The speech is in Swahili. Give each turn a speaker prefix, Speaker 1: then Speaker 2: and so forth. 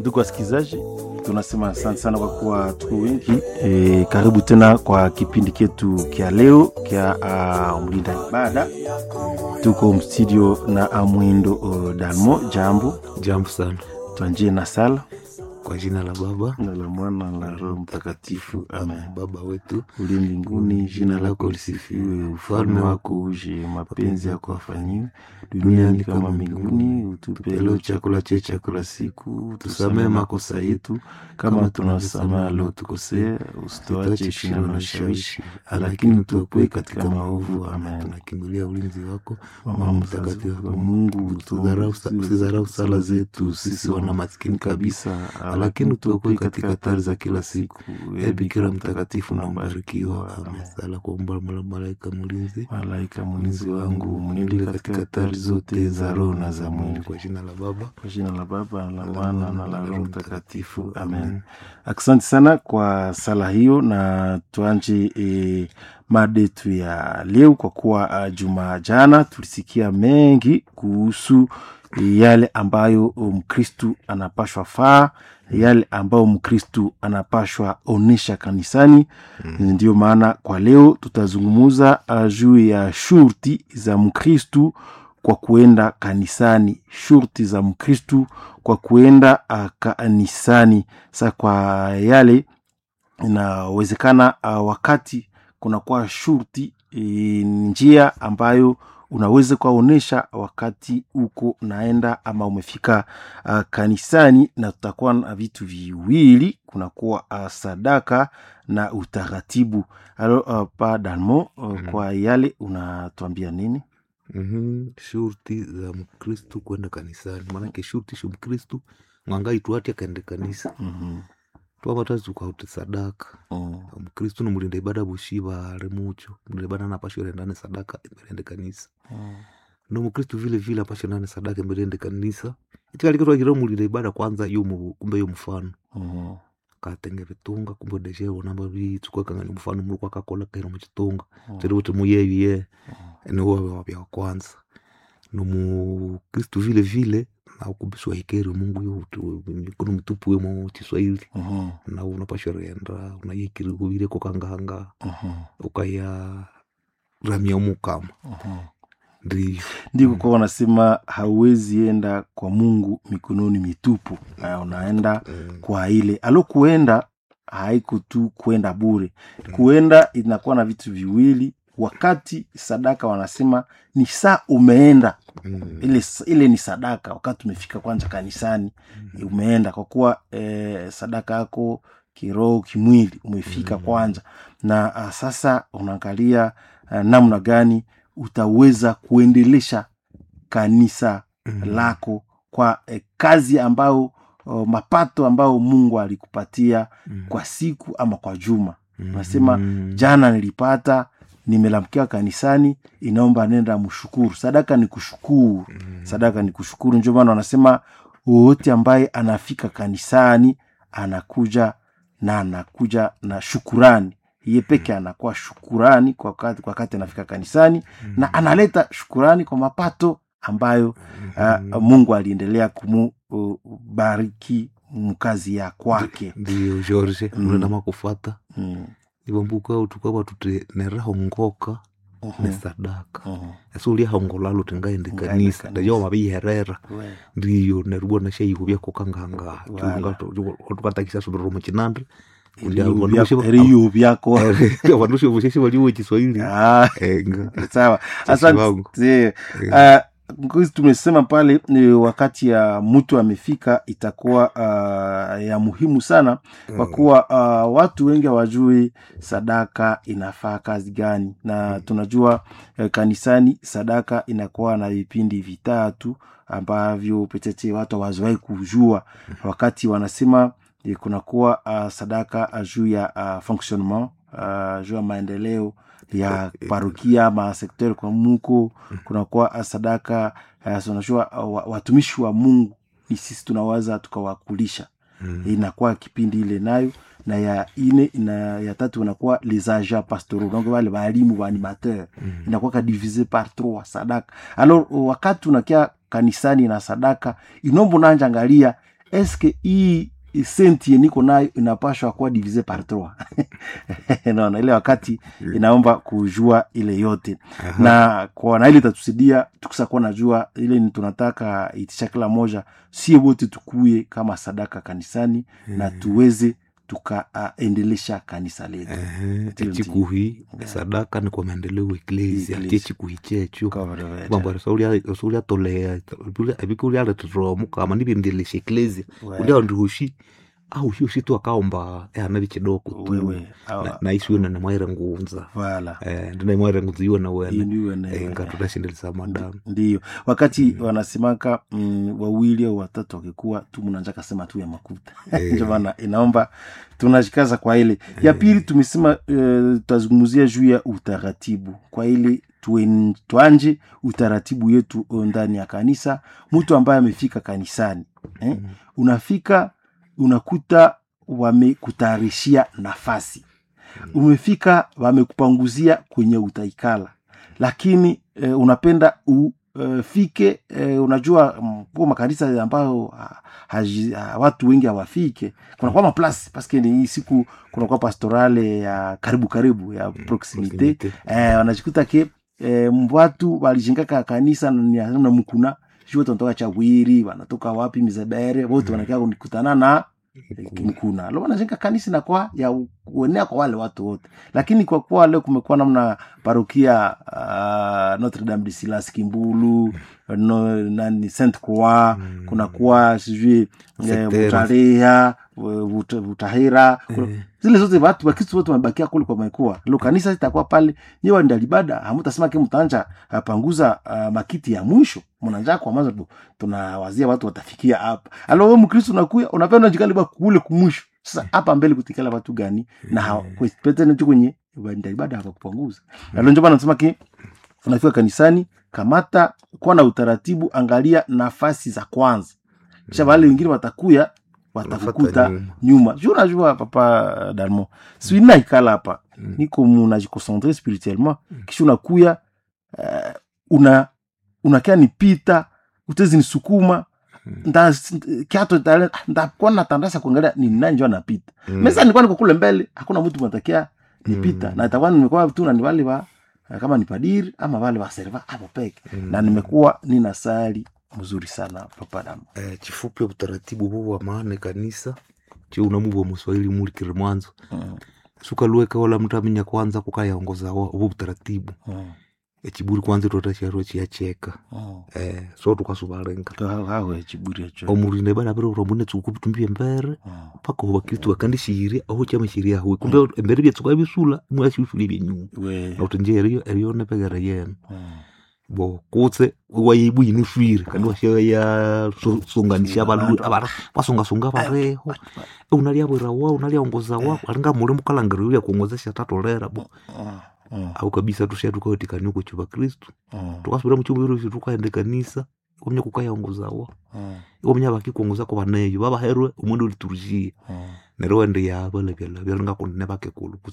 Speaker 1: Ndugu wasikilizaji, tunasema asante sana kwa kuwa tuko wengi e, karibu tena kwa kipindi chetu kya leo kya uh, mlinda ibada. Tuko mstudio na Amwindo uh, Dalmo. Jambo
Speaker 2: Jambo sana.
Speaker 1: twanjie na sala
Speaker 2: Kwa jina la Baba
Speaker 1: na la Mwana na la Roho Mtakatifu, amen.
Speaker 2: Baba wetu
Speaker 1: Uli mbinguni, jina lako lisifiwe, ufalme wako uje, mapenzi yako afanyiwe duniani kama mbinguni. Utupe leo chakula chetu cha kila siku, tusamehe makosa yetu kama tunawasamehe waliotukosea, usituache shindano na shawishi, lakini utuokoe katika maovu. Amen.
Speaker 2: tunakimbilia ulinzi wako
Speaker 1: Mama mtakatifu wa Mungu,
Speaker 2: Usidharau sa- usidharau sala zetu sisi wana maskini kabisa, lakini utuokoe katika hatari za kila siku. E Bikira mtakatifu na mbarikiwa. Amen. Sala kuomba mala- malaika mlinzi
Speaker 1: Malaika mlinzi wangu, mnilinde katika hatari zote za roho na za mwili.
Speaker 2: kwa jina la Baba
Speaker 1: Kwa jina la Baba la Mwana na la Roho Mtakatifu, amen. Asante sana kwa sala hiyo, na tuanje e, mada yetu ya leo, kwa kuwa uh, juma jana tulisikia mengi kuhusu e, yale ambayo Mkristu anapashwa faa, yale ambayo Mkristu anapashwa onesha kanisani. Ndio maana kwa leo tutazungumuza uh, juu ya shurti za Mkristu kwa kuenda kanisani, shurti za Mkristu kwa kuenda uh, kanisani. Sa kwa yale inawezekana uh, wakati kunakuwa shurti e, njia ambayo unaweza kuwaonyesha wakati uko naenda ama umefika uh, kanisani, na tutakuwa na vitu viwili, kunakuwa uh, sadaka na utaratibu. Alo uh, pa Dalmo uh, kwa yale unatuambia nini?
Speaker 2: Mhm, shurti za mkristu kwenda kanisani maanake shurti sho mkristu mwangai tuati akaende kanisa
Speaker 1: Mhm,
Speaker 2: twavatazi tukauti sadaka
Speaker 1: mm,
Speaker 2: mkristu nomulinda ibada bushiva ari mucho mulinda ibada napasho rendane sadaka emberende kanisa
Speaker 1: mm,
Speaker 2: no mkristu vile vile apasho ndane sadaka emberende kanisa itikalikitwakira mulinda ibada kwanza yo mu- kumbe yo mfano
Speaker 1: mhm,
Speaker 2: katenge vitunga kumbe deshevo namba vitsukakangani mfano muri kwakakola kaira muchitunga
Speaker 1: Mm.
Speaker 2: tiri kuti muyeviye niwave wavya wa kwanza nomukristu vile vile naukumbiswa hikeri mungu yo kuno mitupu wemo chiswahili
Speaker 1: mhm,
Speaker 2: na unapashwa renda unayekiri kuvire kokanganga
Speaker 1: mhm,
Speaker 2: ukaya ramia mukama
Speaker 1: mhm.
Speaker 2: ndivyo
Speaker 1: ndiko kwa wanasema hauwezi enda kwa Mungu mikononi mitupu. Na unaenda
Speaker 2: Mm.
Speaker 1: kwa ile alo kuenda haiko tu kuenda bure. Kuenda inakuwa na vitu viwili. Wakati sadaka wanasema ni saa umeenda
Speaker 2: Mm.
Speaker 1: ile, ile ni sadaka. Wakati umefika kwanza kanisani umeenda kwa kuwa eh, sadaka yako kiroho kimwili umefika
Speaker 2: Mm.
Speaker 1: kwanza, na ah, sasa unaangalia ah, namna gani utaweza kuendelesha kanisa
Speaker 2: Mm.
Speaker 1: lako kwa eh, kazi ambayo oh, mapato ambayo Mungu alikupatia
Speaker 2: Mm.
Speaker 1: kwa siku ama kwa juma.
Speaker 2: Mm.
Speaker 1: Unasema jana nilipata, nimelamkia kanisani, inaomba nenda mshukuru. Sadaka ni kushukuru,
Speaker 2: Mm.
Speaker 1: sadaka ni kushukuru. Ndio maana wanasema wowote ambaye anafika kanisani anakuja na anakuja na shukurani ye peke anakuwa shukurani kwa wakati, kwa wakati anafika kanisani na analeta shukurani kwa mapato ambayo uh, Mungu aliendelea kumubariki mkazi ya kwake.
Speaker 2: ndiyo george
Speaker 1: Mm.
Speaker 2: unendama kufata
Speaker 1: Mm.
Speaker 2: ivambuka tukava tuti nerahongoka
Speaker 1: Mhm.
Speaker 2: ne sadaka
Speaker 1: Mhm.
Speaker 2: esi uliahongolalo tingaende
Speaker 1: Ngaende
Speaker 2: kanisa
Speaker 1: kanisa.
Speaker 2: ndajo maviiherera
Speaker 1: We.
Speaker 2: ndiyo nerubwa nashaiko vyakokanganga
Speaker 1: Wala.
Speaker 2: tukatakisa sudoro muchinandre
Speaker 1: Eriyo vyako- eriyo vyako
Speaker 2: vandu vosheshe valiwe chiswahili
Speaker 1: Ah,
Speaker 2: enga
Speaker 1: sawa
Speaker 2: Sasa wangu.
Speaker 1: asante uh, Ngozi tumesema pale ni wakati ya mtu amefika itakuwa uh, ya muhimu sana kwa kuwa uh, watu wengi hawajui sadaka inafaa kazi gani na tunajua uh, kanisani sadaka inakuwa na vipindi vitatu ambavyo petete watu hawazowahi kujua wakati wanasema eh, kunakuwa uh, sadaka uh, juu ya uh, fonctionnement uh, juu ya maendeleo ya parokia ma sekter kwa muko kunakuwa uh, sadaka uh, unajua uh, wa- watumishi wa Mungu ni sisi tunawaza tukawakulisha inakuwa kipindi ile nayo na ya ine ina, ya tatu inakuwa les agents pastoraux donc wale walimu wa animateur inakuwa ka divise par trois sadaka alors wakati unakia kanisani na sadaka inombo nanja angalia eske hii senti niko nayo inapashwa kuwa divise par trois naona ile wakati inaomba kujua ile yote
Speaker 2: Aha.
Speaker 1: na kwa na ile itatusaidia tukisa kuwa najua ile ni tunataka itisha kila moja sie wote tukuye kama sadaka kanisani na tuweze tukaendelesha kanisa letu
Speaker 2: Ehe,
Speaker 1: Ndio,
Speaker 2: echikuhi sadaka ni kwa maendeleo ya eklesia
Speaker 1: Eklesia.
Speaker 2: ti echikuhi checho
Speaker 1: Kabarabara.
Speaker 2: mambo sauliatolea ebikulialetutomu kama nivindelesha eklesia
Speaker 1: We-
Speaker 2: ulia ndiushi au hioshi tu akaomba ehana vichidoko tu
Speaker 1: wewe awa-
Speaker 2: Na- naisiwena namwaire ngunza
Speaker 1: vala
Speaker 2: Eh, ndinaimwaire ngunza iwena
Speaker 1: Hiyo
Speaker 2: wene
Speaker 1: ndiyo ene-
Speaker 2: Eh, ngatutashindelesa madamu
Speaker 1: ndiyo wakati wanasemaka mm, wawili au watatu wakikuwa tu mnanja kasema tu ya makuta
Speaker 2: Eh.
Speaker 1: ndio maana inaomba tunashikaza kwa ile ya pili tumesema uh, tutazungumzia juu ya utaratibu kwa ile tuen- tuanje utaratibu yetu uh, ndani ya kanisa mtu ambaye amefika kanisani eh? unafika unakuta wamekutayarishia nafasi umefika wamekupanguzia kwenye utaikala lakini eh, unapenda ufike eh, unajua mm, kwa makanisa ambayo ha, haji- ha, watu wengi hawafike kunakuwa maplasi paske ni hii siku kunakuwa pastorale ya karibu karibu ya proximite
Speaker 2: Proximite.
Speaker 1: eh, wanajikuta ke eh, watu walijengaka kanisa na na mkuna shu wote wanatoka chawiri wanatoka wapi mizebere wote wanakia kunikutana na mkuna lo wanajenga kanisa inakuwa ya kuenea kwa wale watu wote lakini kwa kuwa leo kumekuwa namna parokia uh, notre dame de silas kimbulu no, nani saint croix
Speaker 2: Mm.
Speaker 1: kunakuwa sijui eh,
Speaker 2: Setera.
Speaker 1: butarea Vut- vutahira kuna-
Speaker 2: Eh.
Speaker 1: zile zote watu wakristu wote wamebakia kule kwa mekua lo kanisa itakuwa pale nyewe ndalibada hamutasema ke mtaanja apanguza uh, makiti ya mwisho mnanja kwa maza tu tunawazia watu watafikia hapa alo we mkristu unakuya unapenda jikaliba kule kumwisho sasa hapa mbele kutikala watu gani na hawa- kwe- pete nacho kwenye ndalibada hawakupanguza alo njo bana nasema ke unafika kanisani kamata kuwa na utaratibu angalia nafasi za kwanza kisha wale wengine watakuya watakukuta
Speaker 2: Wanafuata nyuma.
Speaker 1: nyuma ju unajua papa dalmo swina ikala hapa
Speaker 2: Mm.
Speaker 1: niko munajikoncentre spirituellement kisha unakuya uh, una unakia nipita utezi nisukuma nda kiato tale- ndakuwa natandasa kuangalia ni nani njo anapita
Speaker 2: Mm.
Speaker 1: mesa nilikuwa niko kule mbele hakuna mtu matakia nipita
Speaker 2: Mm.
Speaker 1: na itakuwa nimekuwa tu na ni wale wa kama ni padiri ama wale wa serva hapo peke
Speaker 2: Mm.
Speaker 1: na nimekuwa nina sali mzuri sana papa damu
Speaker 2: Eh, chifupi utaratibu huu wa maana kanisa chiunamuva muswahili mulikire mwanzo
Speaker 1: mm.
Speaker 2: sukaluweka wala mtu amenya kwanza kukayaongoza wa- uvo utaratibu
Speaker 1: mm.
Speaker 2: echiburi kwanza totasharo chiyacheka
Speaker 1: mm.
Speaker 2: eh, so tukasuvalenga
Speaker 1: hawe chiburi acho
Speaker 2: omurinde bana bere urambune tsuku bitumbie mbere
Speaker 1: Mm.
Speaker 2: paka uva kristu akandishiire aho chamashiria hawe kumbe embere byatsuka bisula mwashiusuli byenyuma
Speaker 1: we
Speaker 2: nauti nje eriyo eriyo nepegere yena
Speaker 1: mm.
Speaker 2: bo kutse waibu inuswire kandi washaya sunganisha
Speaker 1: Abantu.
Speaker 2: abantu basungasunga bareho unaliabwira wa unaliaongoza wa alinga muli mukalangiro ulia kuongozesha tatolera bo
Speaker 1: Mm. Mm.
Speaker 2: au kabisa tushia tukaotikania uko chuva kristu
Speaker 1: Mm.
Speaker 2: tukasubira muchumbiru isu tukaende kanisa omnya kukayaongoza wa
Speaker 1: Mm.
Speaker 2: omnya bakikuongoza ko baneyo babaherwe umundu uliturushia
Speaker 1: Mm.
Speaker 2: neryo wende yaba lebyala byalinga kunene bakekulu